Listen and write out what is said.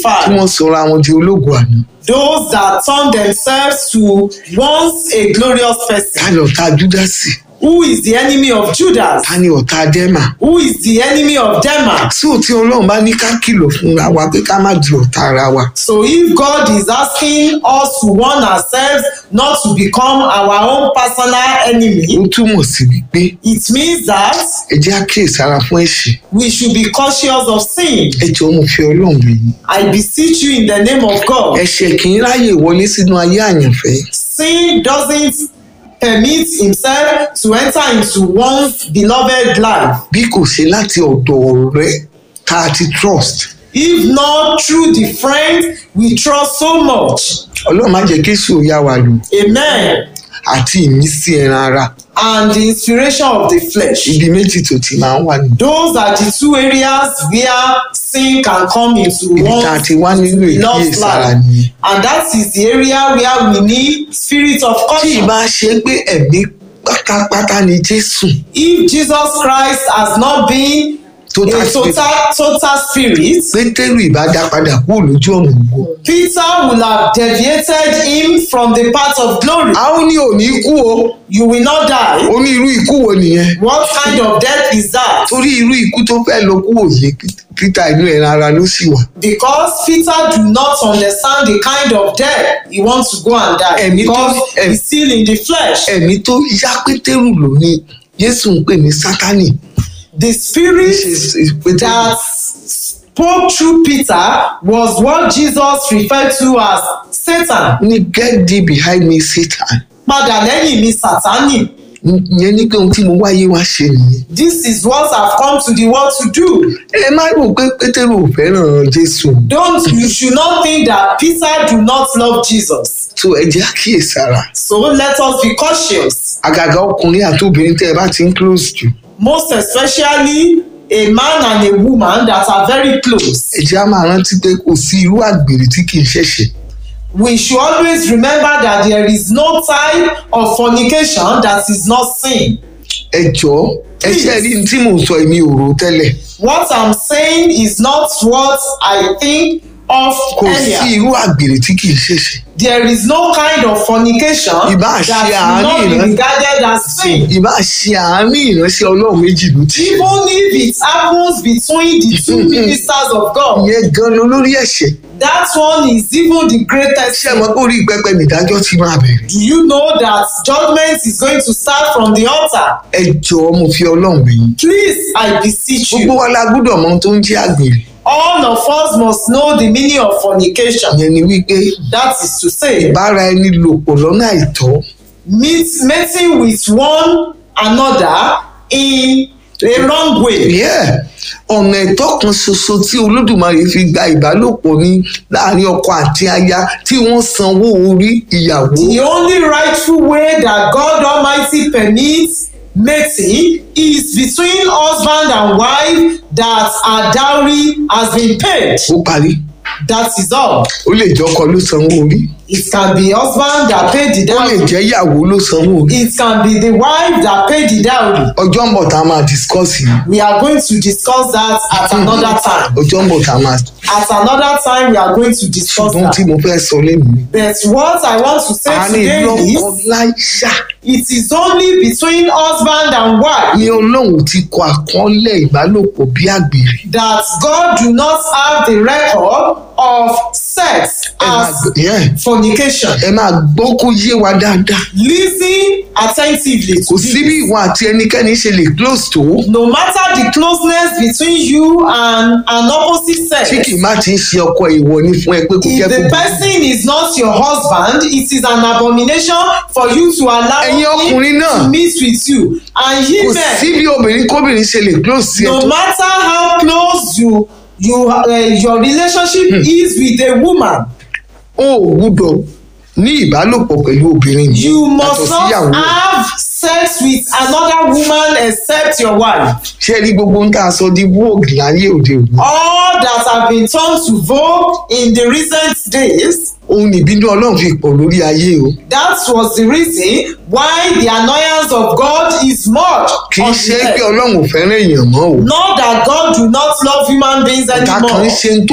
25. wọ́n sọra wọn di ológun àná Those that turn themselves to once a glorious ta person. ni ọ̀tá júdásì Who is the enemy of Judas? ta ni ọ̀tá dẹ́mà Who is the enemy of Demas? sí òtí ọlọ́run bá ní ká kìlọ̀ fúnra wa pé ká má di ọ̀tá ara wa So if God is asking us to warn ourselves not to become our own personal ó enemy, túmọ̀ sí wípé it means that ẹ jẹ́ àkíyèsára fún ẹ̀ṣẹ̀ we should be cautious of sin. ẹ jọ̀ọ́ mo fi ọlọ́run bẹ̀ yín I beseech you in the name of God. ẹ̀ṣẹ̀ kì í ráyè wọlé sínú ayé àyànfẹ́ Sin doesn't permit himself to enter into one's beloved life. bí kò ṣe láti ọ̀dọ̀ ọ̀rẹ́ tá a ti trust If not through the friend we trust so much. ọlọ́run má jẹ́ kí èṣù ó yá wa lò Amen. àti ìmísí ẹran ara And the inspiration of the flesh. ibi méjì tó ti máa ń wà ní Those are the two areas where sin can come into ibi tá a one's ti wá nílò love ìkíyèsára life. nìyẹn And that is the area where we need spirit of tí caution. ìbá ṣe pé ẹ̀mí pátápátá ni jésù If Jesus Christ has not been Total a spirit. total, total spirit, pétérù ìbá dá padà kúrò lójú ọ̀nà ògo Peter will have deviated him from the path of glory. a ó ní òní kú o You will not die. ó ní irú ikú wo nìyẹn What kind of death is that? torí irú ikú tó fẹ́ lọ kú òye peter inú ẹran ara ló sì wà Because Peter do not understand the kind of death he wants to go and die. Ẹ̀mí tó- Because ẹ̀mí- he's still in the flesh. ẹ̀mí tó yá pétérù ló ní jésù ń pè ní sátánì The spirit pétérù that spoke through Peter was what Jesus referred to as Satan. ní get thee behind me satan Padà lẹ́yìn mi Sátánì. ìyẹn ní pé ohun tí mo wáyé wá ṣe nìyẹn This is what I've come to the world to do. ẹ má rò pé pétérù ò fẹ́ràn jésù Don't you should not think that Peter do not love Jesus. tó ẹ jẹ́ àkíyèsára So let us be cautious. àgàgà ọkùnrin àti obìnrin tẹ́ ẹ bá ti ń close jù Most especially a man and a woman that are very close. ẹ jẹ́ á máa rántí pé kò sí irú àgbèrè tí kì í ṣẹ̀ṣẹ̀ We should always remember that there is no type of fornication that is not sin. ẹ jọ̀ọ́ ẹ ṣe rí ní tí mò ń sọ èmi ò rò tẹ́lẹ̀ What I'm saying is not what I think of kò sí earlier. irú àgbèrè tí kì í ṣẹ̀ṣẹ̀ There is no kind of fornication Ìbá that ṣe will àárín not be ìran- regarded as sin. ìbá ṣe àárín ìránṣẹ́ ọlọ́run méjì ló ti ṣe Even if it happens between the two ministers of God, ìyẹn gan-an lórí ẹ̀ṣẹ̀ that one is even the greatest ṣé ẹ sin. mọ̀ pé orí pẹpẹ nìdájọ́ ti máa bẹ̀rẹ̀ Do you know that judgment is going to start from the altar? ẹ jọ̀ọ́ mo fi ọlọ́run bẹ̀ yín Please, I beseech gbogbo you. wa la gbọ́dọ̀ mọ ohun tó ń jẹ́ àgbèrè All of us must know the meaning of fornication. ìyẹn ni wípé That is to say, bára ẹni lò pọ̀ lọ́nà àìtọ́ meet, meeting with one another in a wrong way. Yeah. ọ̀nà ẹ̀tọ́ kan ṣoṣo tí olódùmarè fi gba ìbálòpọ̀ ní láàrin ọkọ àti aya tí wọ́n sanwó orí ìyàwó The only rightful way that God Almighty permits mating is between husband and wife that a dowry has been paid. ó parí That is all. ó lè jẹ́ ọkọ ló sanwó orí It can be husband that paid the ó lè dowry. jẹ́ ìyàwó ló sanwó orí It can be the wife that paid the dowry. ọjọ́ ń bọ̀ tá a máa discuss yìí We are going to discuss that at another time. ọjọ́ ń bọ̀ tá a máa At another time, we are going to discuss ṣùgbọ́n tí that. mo fẹ́ sọ lẹ́nu ni But what I want to say àárín today lọ́kọ is láyà it is only between husband and wife ni ọlọ́run ti kọ àkọọ́lẹ̀ ìbálòpọ̀ bí àgbèrè that God do not have the record of sex ẹ máa as gbọ́- yeah. fornication. ẹ máa gbọ́ kó yé wa dáadáa Listen attentively kò to sí bí this. ìwọ àti ẹnikẹ́ni ṣe lè close tó No matter the closeness between you and an opposite sex, tí kì í má ti ń ṣe ọkọ ìwọ ni fún ẹ pé kò jẹ́ if the kó person is not your husband, it is an abomination for you to allow Ẹ̀yin ọkùnrin him náà. to meet with you. And he kò sí men, bí obìnrin kóbìnrin ṣe lè close sí ẹ no tó matter how close you you uh, your relationship is with a woman, o ò gbúdọ̀ ní ìbálòpọ̀ pẹ̀lú obìnrin yìí you yàtọ̀ must not síyàwó ẹ̀. have sex with another woman except your wife. ṣé ẹ rí gbogbo ń tà sọ di vogue láyé òde òní All that have been turned to vogue in the recent days òun nìbínú ọlọ́run fi pọ̀ lórí ayé o That was the reason why the annoyance of God is much kì í on ṣe the pé earth. ọlọ́run ò fẹ́ràn èèyàn mọ́ o Not that God do not love human beings ọ̀tá kan ń anymore. ṣe ń tó